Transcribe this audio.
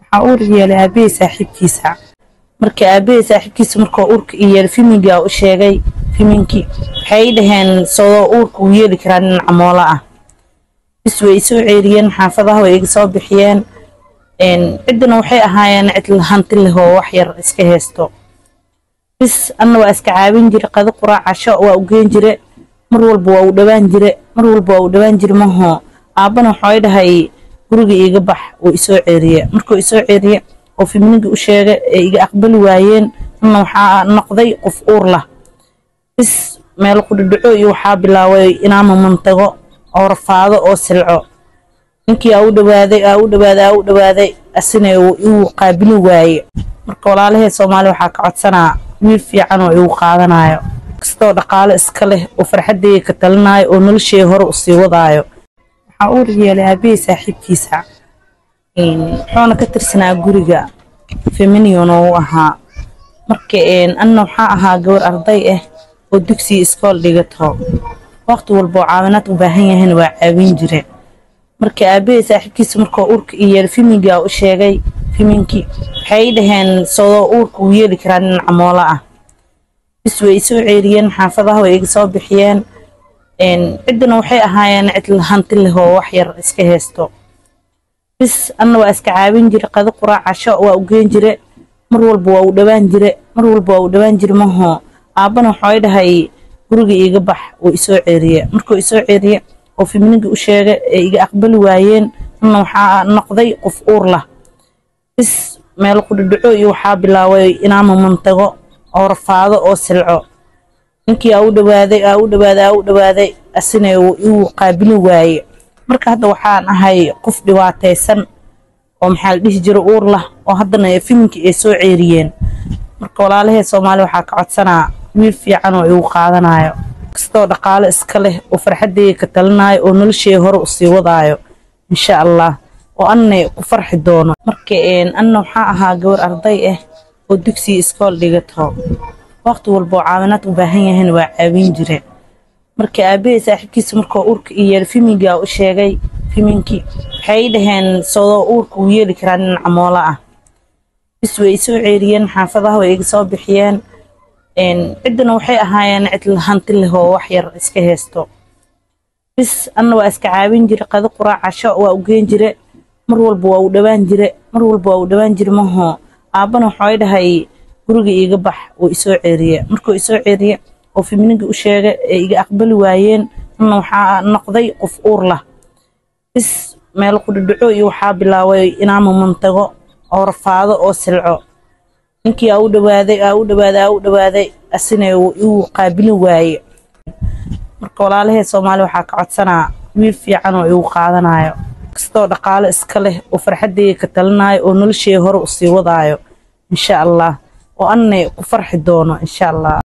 waxaa uur yeelay aabahey saaxiibkiisa marka aabahey saaxiibkiisa markuu uurka i yeelay fimingaa u sheegay fiminkii waxay dhaheen sodoo uurka uu yeeli karaa nin camoola ah bis way isoo ceeriyeen xaafadaha way iga soo bixiyeen ciddana waxay ahaayeen cid hanti leh oo wax yar iska haysto bis anna waa iska caawin jire qado quraac casho waa u geen jire mar walba waa u dhawaan jire mar walba waa u dhawaan jire mahoo aabbana waxay dhahay guriga iiga bax uu isoo ceeriye markuu isoo ceeriye oo fiminiga u sheegay ee iga aqbali waayeen anna waxaa noqday qof uur lah bis meel qudhidhaco iyo waxaa bilaabay inaama mantago oo rafaado oo silco ninkii aa u dhawaaday aa u dhawaaday aa u dhawaaday asina igu qaabili waaye marka walaalahee soomaaliya waxaa ka codsanaa wiil fiican oo igu qaadanayo kastoo dhaqaalo iska leh oo farxaddayga ka talinaayo oo noloshey hore u sii wadaayo waxaa uur yeelay aabahey saaxiibkiisa wuxuuna ka tirsanaa guriga feminion oo u ahaa marka anna waxaa ahaa gabar arday ah oo dugsiga iskool dhigato waqti walba oo caawinaad u baahan yahayna waa caawin jire marka aabahey saaxiibkiisa markuu uurka i yeelay fimingaa u sheegay fiminkii waxay dhaheen sodoo uurka uu yeeli karaa nin camoola ah bis way isoo ceeriyeen xaafadaha way iga soo bixiyeen ciddana waxay ahaayeen cid hanti leh oo wax yar iska haysto bis anna waa iska caawin jire qado quraac casho waa u geen jire mar walba waa u dhawaan jire mar walba waa u dhawaan jire mahoo aabbana waxay dhahay guriga iiga bax uu isoo ceeriye markuu isoo ceeriye oo fiminiga u sheegay ee iga aqbali waayeen anna waxaa noqday qof uur lah bis meel qudhidhaco iyo waxaa bilaabay inaama mantago oo rafaado oo silco ninkii aa u dhawaaday aa u dhawaaday aa u dhawaaday asina igu qaabili waaye marka hadda waxaan ahay qof dhibaataysan oo maxaa la dhihi jira uur lah oo haddana fiminkii ay soo ceeriyeen marka walaalahee soomaaliya waxaa ka codsanaa wiil fiican oo igu qaadanayo kastoo dhaqaalo iska leh oo farxaddayga ka talinaayo oo noloshey hore u sii wadaayo insha allah oo anna ku farxi doono marka anna waxaa ahaa gabar arday ah oo dugsiga iskool dhigato waqti walba oo caawinaad u baahan yahayna waa caawin jire marka aabahey saaxiibkiisa markuu uurka i yeelay fimingaa u sheegay fiminkii waxay dhaheen sodoo uurka uu yeeli karaa nin camoola ah bis way isoo ceeriyeen xaafadaha way iga soo bixiyeen ciddana waxay ahaayeen cid hanti leh oo wax yar iska haysto bis anna waa iska caawin jire qado quraac casho waa u geen jire mar walba waa u dhawaan jire mar walba waa u dhawaan jire mahoo aabbana waxay dhahay guriga iiga bax uu isoo ceeriye markuu isoo ceeriye oo fiminiga u sheegay ee iga aqbali waayeen anna waxaa noqday qof uur lah bis meel qudhidhaco iyo waxaa bilaabay inaama mantago oo rafaado oo silco ninkii aa u dhawaaday aa u dhawaaday aa u dhawaaday asina igu qaabili waaye marka walaalahee soomaaliya waxaa ka codsanaa wiil fiican oo igu qaadanayo kastoo dhaqaalo iska leh oo farxaddayga ka talinaayo oo noloshey hore u sii wadaayo insha allah oo anna ku farxi doono insha allah